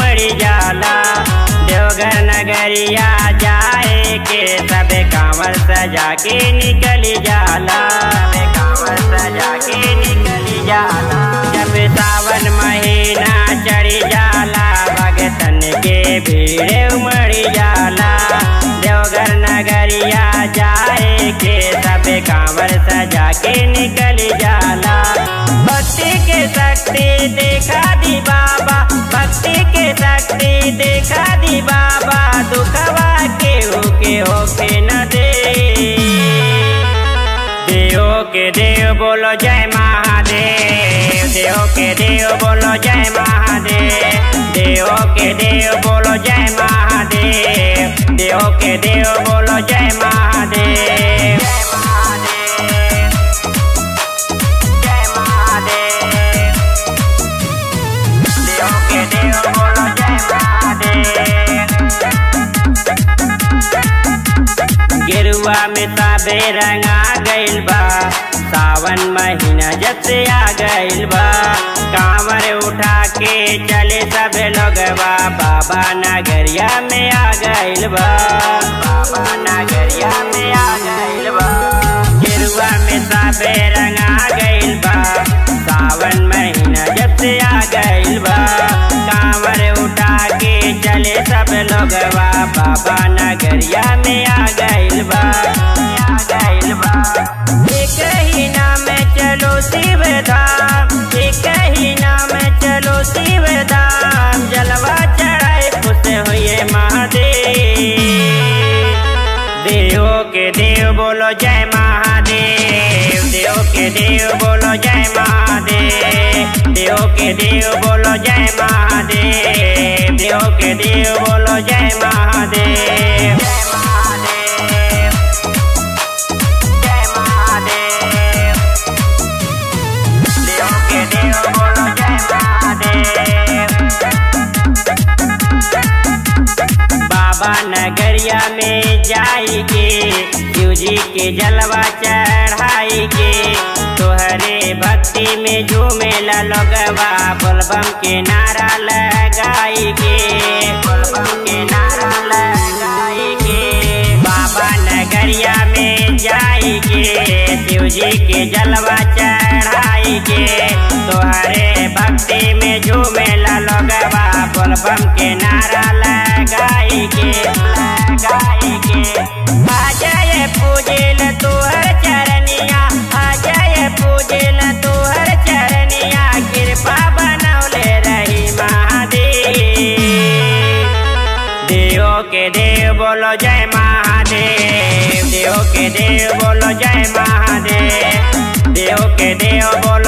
उमड़ जाला देवघर नगरिया जाए के सबे कांवर सजा के निकल जाला सबे कांवर सजा के निकल जाला जब सावन महीना चढ़ जाला भगतन के भीड़ उमड़ जाला देवघर नगरिया जाए के सबे कांवर सजा के निकल जाला भक्ति के शक्ति देखा दी बाबा भक्ति के शक्ति देखा दी बाबा दुखवा के होके होके न दे देव के देव बोलो जय महादेव देव के देव बोलो जय महादेव देव के देव बोलो जय महादेव देव के देव बोलो जय महादेव जय महादेव जय महादेव देव के देव बोलो जय महादेव गेरुआ में ताबे रंगा गइल बा सावन महीना जब से आ गइल बा कांवर उठा के चले सब लोगवा बाबा नगरिया में आ गइल बा बाबा नगरिया में आ गइल बा गेरुआ में ताबे रंगा गइल बा सावन महीना जब से आ गइल बा कांवर उठा के चले सब लोगवा बाबा नगरिया में आ गइल बा आ गइल बा एक ही नाम चलो शिव धाम एक ही नाम चलो शिव धाम जलवा चढ़ाए खुश हुए महादेव देव के देव बोलो जय महादेव देव के देव बोलो जय महादेव देव के देव बोलो जय महादेव देव के देव बोलो जय महादेव जय महादेव जय महादेव देव के देव बोलो जय महादेव बाबा नगरिया में जाएंगे शिव जी के जलवा चढ़ाई के तोहरे भक्ति में झूमे लगवा बोलबम के नारा लगाई के बोलबम के नारा लगाई के बाबा नगरिया में जाएंगे शिव जी के जलवा चढ़ाई के तोहरे भक्ति में झूमे लगवा बोलबम के नारा लगाई के लगाई के आ जाए पूजिल तोहर चरनिया आ जाए पूजिल तोहर चरनिया कृपा बनौले रही महादेव देव के देव बोलो जय महादेव देव के देव बोलो जय महादेव देव के देव बोलो